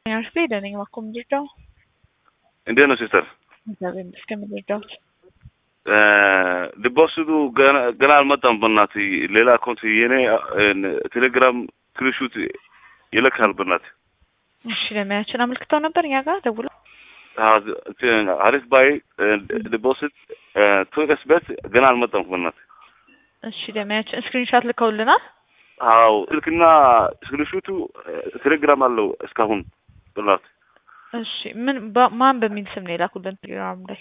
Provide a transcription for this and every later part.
አርፌ ደነኝ እባክዎ ምንድነው? እንዴት ነው ሲስተር? እግዚአብሔር ይመስገን ምንድነው? ዲፖዚቱ ገና ገና አልመጣም። በእናትህ ሌላ አካውንት የኔ ቴሌግራም ስክሪንሹት ይልካል። በእናትህ እሺ ለሚያችን አመልክተው ነበር እኛ ጋር ደውሎ አሪፍ ባይ ዲፖዚት ቱ ኤክስቤት ገና አልመጣም። በእናትህ እሺ ለሚያችን ስክሪንሻት ልከውልናል። አዎ ስልክና ስክሪንሹቱ ቴሌግራም አለው እስካሁን በእናትህ እሺ ምን በ- ማን በሚል ስም ነው የላኩልን ቴሌግራም ላይ?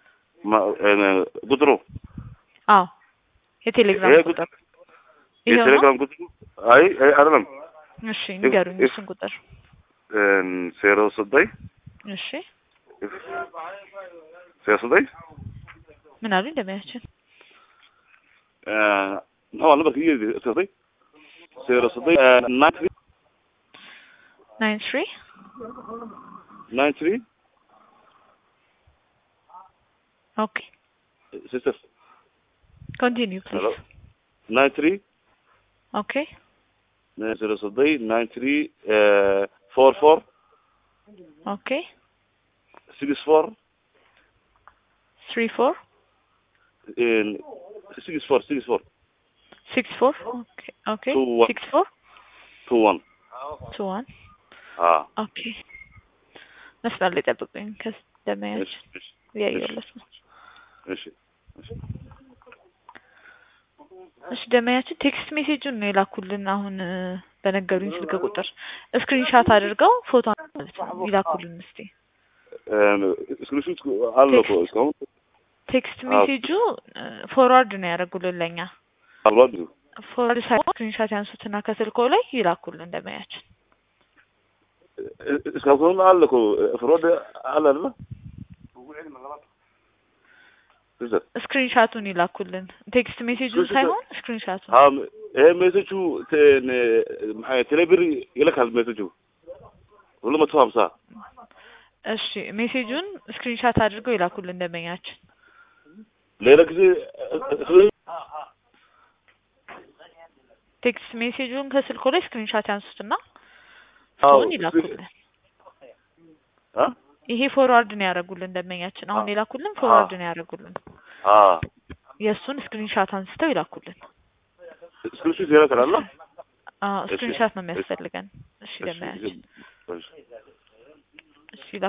ቁጥሩ አዎ የቴሌግራም ይሄ ቁጥር ይሄው ነው? የቴሌግራም ቁጥሩ አይ አይ አይደለም እሺ ንገሩኝ እሱን ቁጥር። ዜሮ ዘጠኝ እሺ ዜሮ ዘጠኝ ምን አሉኝ እንደሚያችን ነው አለ በቃ ዜሮ ዘጠኝ ዜሮ ዘጠኝ ናይን ትሪ ናይን ትሪ ናይን ትሪ ኦኬ ሲስተር ኮንቲኒው ሄሎ ፕሊዝ ናይን ትሪ ኦኬ ዜሮ ዘጠኝ ናይን ትሪ ፎር ፎር ኦኬ ሲክስ ፎር ትሪ ፎር ሲክስ ፎር ሲክስ ፎር ሲክስ ፎር ኦኬ ኦኬ Two one. ሲክስ ፎር ቱ ዋን ቱ ዋን አዎ ኦኬ መስመር ላይ ጠብቁኝ እሺ ከደመያችን እሺ እያየሁለት ነው እሺ እሺ እሺ ደመያችን ቴክስት ሜሴጁን ነው የላኩልን አሁን እ፣ በነገሩኝ ስልክ ቁጥር ስክሪንሻት አድርገው ፎቶ ማለት ነው ይላኩልን እስቲ ስክሪንሹት አለው እኮ እስካሁን ቴክስት አዎ። ሜሴጁ ፎርዋርድ ነው ያደረጉልን ለኛ አልባት ፎርዋርድ ሳይሆን ስክሪንሻት ያንሱትና ከስልኮ ላይ ይላኩልን ደመያችን እስካሁን አለ እኮ ፍሮድ አለ አይደለ ሲስተር ስክሪንሻቱን ይላኩልን ቴክስት ሜሴጁን ስክሪንሻት- ሳይሆን ስክሪንሻቱን አዎ ይሄ ሜሴጁ ቴሌብር ይልካል ሜሴጁ ሁለት መቶ ሀምሳ እሺ ሜሴጁን ስክሪንሻት አድርገው ይላኩልን ደንበኛችን ሌላ ጊዜ ቴክስት ሜሴጁን ከስልኮ ላይ ስክሪንሻት ያንሱትና አዎ እሱን ይላኩልን አ ይሄ ፎርዋርድ ነው ያደረጉልን ደንበኛችን አሁን አዎ። የላኩልን ፎርዋርድ ነው ያደረጉልን አ የእሱን ስክሪንሻት አንስተው ይላኩልን ስክሪንሹት ይልካል አለ አዎ እሺ፣ ስክሪንሻት ነው እሺ። የሚያስፈልገን እሺ ደንበኛችን እሺ እሺ